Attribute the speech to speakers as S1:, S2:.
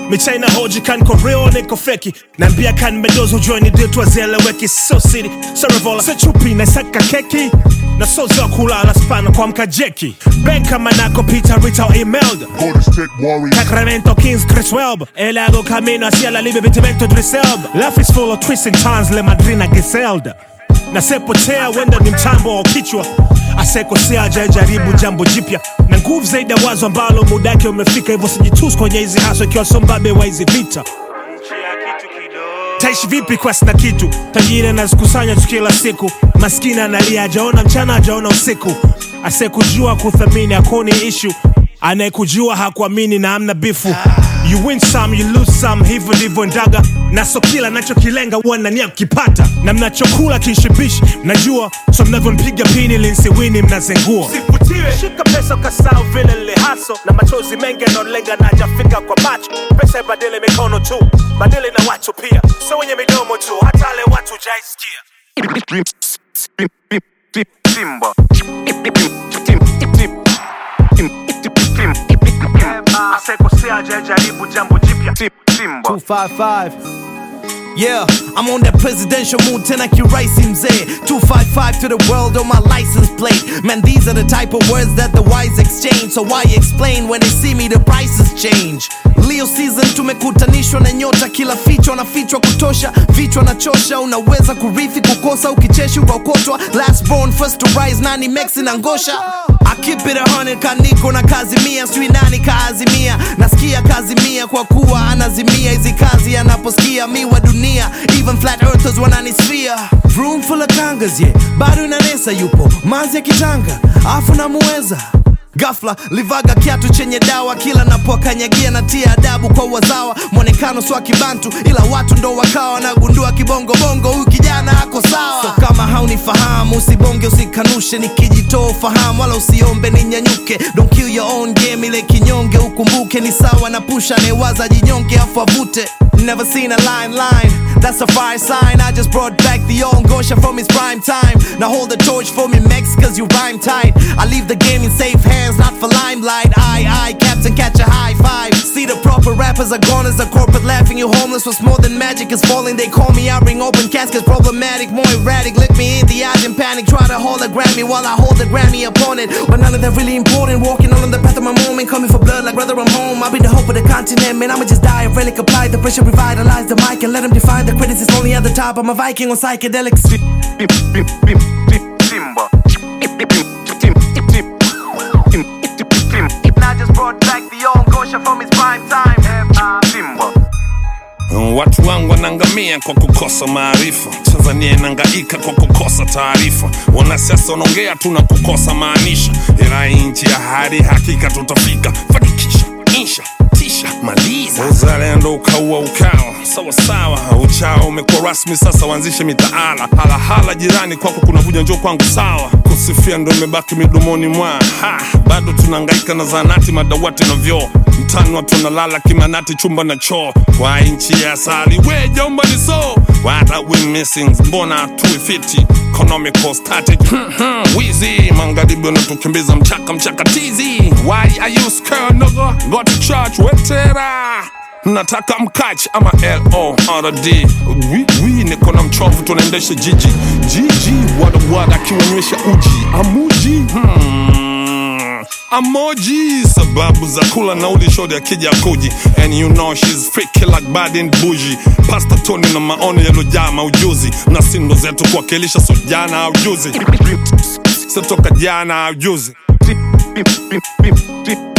S1: michaina hoji kan ko real niko feki naambia kan medozo joini ditwa zieleweki so city so revola so chupi na saka keki na so za kulala spana kwa mkajeki benka manako peter rita o imelda
S2: Golden State Warriors.
S1: Sacramento Kings, Chris Welb El hago camino hacia la libre vitimento Driselb Life is full of twists and turns, le madrina Giselda Nasepotea wenda ni mtambo wa kichwa asekosea ajajaribu jambo jipya na nguvu zaidi ya wazo ambalo muda wake umefika hivyo sijitus kwenye hizi haso ikiwa sombabe wa hizi vita taishi vipi kwa sina kitu tajiri anazikusanya tu kila siku maskini analia ajaona mchana ajaona usiku asekujua kuthamini akoni ishu anayekujua hakuamini na amna bifu you win some you lose some hivyo ndivyo ndaga na so kila nachokilenga huwa nania kukipata na mnachokula kinshibishi mnajua so mnavyompiga pini linsiwini mnazengua sivutiwe shika pesa ukasau vile lihaso na machozi mengi yanaolenga na ajafika kwa macho pesa ibadili mikono tu badili na watu pia so wenye midomo tu hata wale watu jaisikia
S3: Simba.
S1: asekosea ajajaribu jambo jipya
S3: Simba.
S4: 255 Yeah, I'm on that presidential mood tena kiraisi mzee 255 to the world on my license plate Man, these are the type of words that the wise exchange So why explain when they see me the prices change Leo season tumekutanishwa na nyota kila fichwa na fichwa kutosha vichwa na chosha unaweza kurithi kukosa ukicheshi ukaokotwa last born first to rise nani mexi na ngosha I keep it a hundred kaniko na kazi mia sijui nani kaazimia nasikia kazi mia kwa kuwa anazimia hizi kazi anaposikia mi wa dunia even flat earthers wananisfia room full of kangas yeah bado inanesa yupo manzi ya kitanga afu namuweza Gafla livaga kiatu chenye dawa kila napokanyagia na tia adabu kwa wazawa mwonekano swa kibantu ila watu ndo wakawa nagundua kibongobongo huyu kijana ako sawa so kama haunifahamu usibonge usikanushe nikijitoa ufahamu wala usiombe ninyanyuke don't kill your own game ile kinyonge ukumbuke ni sawa na pusha anayewaza jinyonge afu avute Never seen a line line, that's a fire sign. I just brought back the old Gosha from his prime time. Now hold the torch for me, Mex, cause you rhyme tight. I leave the game in safe hands, not for limelight. Aye, aye, Captain, catch a high five. See the proper rappers are gone as a corporate laughing. You homeless was more than magic is falling. They call me, I ring open caskets, problematic, more erratic. Look me in the eyes in panic. Try to hold a Grammy while I hold the Grammy opponent. But none of that really important. Walking on the path of my moment, coming for blood like brother, I'm home. I'll be the hope of the continent, man. I'ma just die. Relic apply the pressure, revitalize the mic, and let them define the critics. It's only at the top. I'm a Viking on psychedelics.
S3: Simba. I just brought back the old Gosha from his prime time. Simba.
S5: Watu wangu wanaangamia kwa kukosa maarifa. Tanzania inahangaika kwa kukosa taarifa. Wanasiasa wanaongea tu na kukosa maanisha, ila hii nchi ya hadi hakika tutafika. Fanikisha, insha, tisha, maliza. Uzalendo ukaua ukawa sawasawa, uchao umekuwa rasmi sasa, waanzishe mitaala. Halahala jirani kwako kuna vuja, njoo kwangu sawa. Kusifia ndo imebaki midomoni mwa ha, bado tunahangaika na zanati, madawati na vyoo mtani watu wanalala kimanati chumba na choo kwa nchi ya asali we jomba ni so what are we missing mbona tuifiti economical static wizi magharibi wanatukimbiza mchaka mchaka tizi why are you scared nigga go to church wetera nataka mkach ama lord wi wi niko na mchovu tunaendesha jiji jiji wadawada akiwanywesha uji amuji hmm. Amoji sababu za kula nauli shodi akija kuji and you know she's freaky like bad and bougie pasta toni na maoni yalojaa maujuzi na sindo zetu kuwakilisha so jana au juzi sitoka jana au juzi